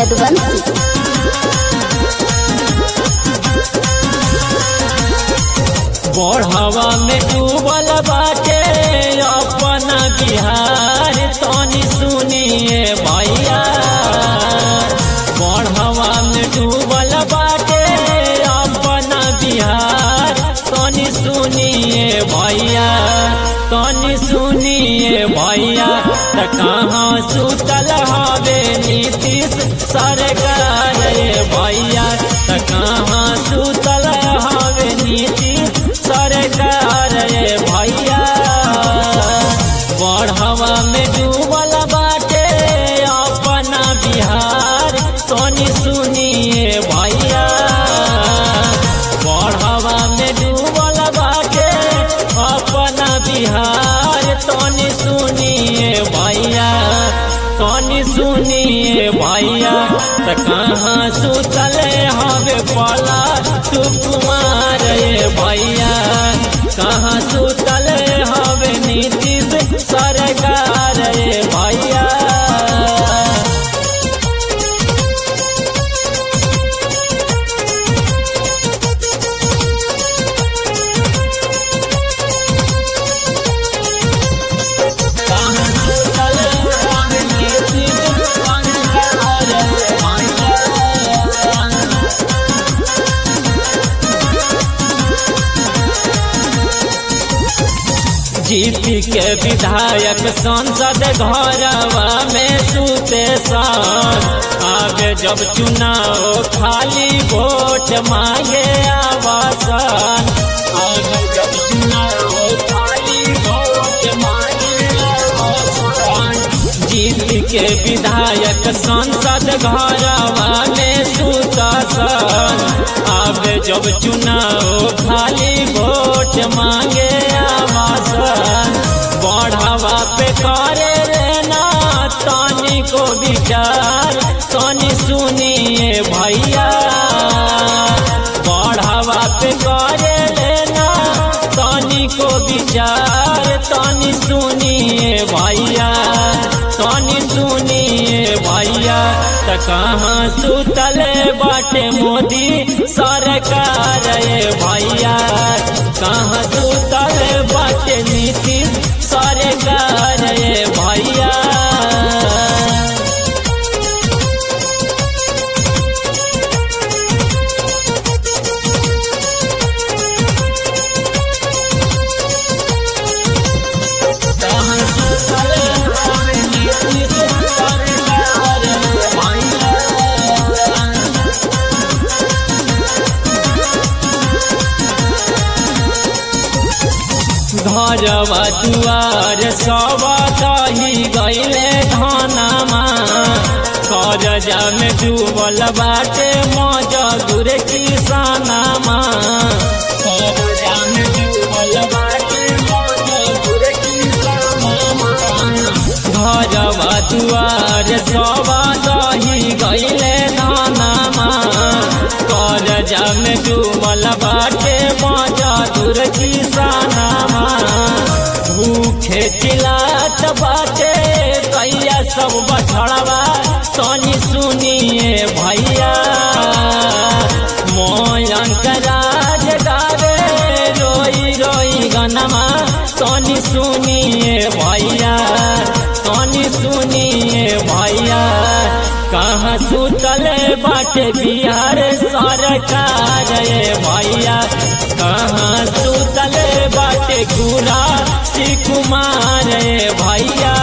यदुवंशी बढ़वा में डूबल बाटे अपना बिहार तनी सुनिए भैया बढ़वा में डूबल बाटे अपना बिहार तनी सुनिए भैया तनी सुनिए भैया त कहाँ सुतल हवे नीतीश सरकार रे भैया त कहाँ सुतल हवे नीतीश सरकार रे भैया बढ़वा में डूबल बाटे अपना बिहार तनी सुनिए भैया बढ़वा में डूबल बाटे अपना बिहार तनी सुनिए भैया तनी सुनिए भैया त कहाँ सुतल हवे पला तू कुमार रे भैया कहाँ सुतल हवे नीतीश सरकार रे भैया कहाँ सुतल हवे नीतीश सरकार रे भैया जीपी के विधायक संसद घरवा में सुते सन आगे जब चुनाव खाली वोट मांगे आवासन आगे जब चुनाव खाली वोट मांगे आवासन जीपी के विधायक संसद घरवा में सुता सन आगे जब चुनाव खाली वोट मांगे आवासन बढ़ावा पे करे लेना तानी को विचार तानी सुनिए भैया बढ़ावा पे करे लेना तानी को विचार तानी सुनिए भैया तानी सुनिए भैया त कहाँ सुतले बाटे मोदी सरकार रे भैया कहाँ सुतले बाटे नीतीश सरकार रे भैया कहाँ सुतले बाटे नीतीश सरकार रे भैया घरवा दुआर सब दही गईले धनमा करजा में डूबल बाटे मजदूर किसानमा करजा में डूबल बाटे मजदूर किसानमा घरवा दुआर सब दही गईले धनमा करजा में डूबल बाटे मजदूर किसानमा भूखे चिलात बाटे कैया सब बछड़वा तनी सुनिए भैया मोयंक राज गावे रोई रोई गनमा तनी सुनिए भैया तनी सुनिए भैया कहाँ सुतल बाटे बिहार सरकार रे भैया कहाँ सुतल बाटे गुरा श्री कुमार रे भैया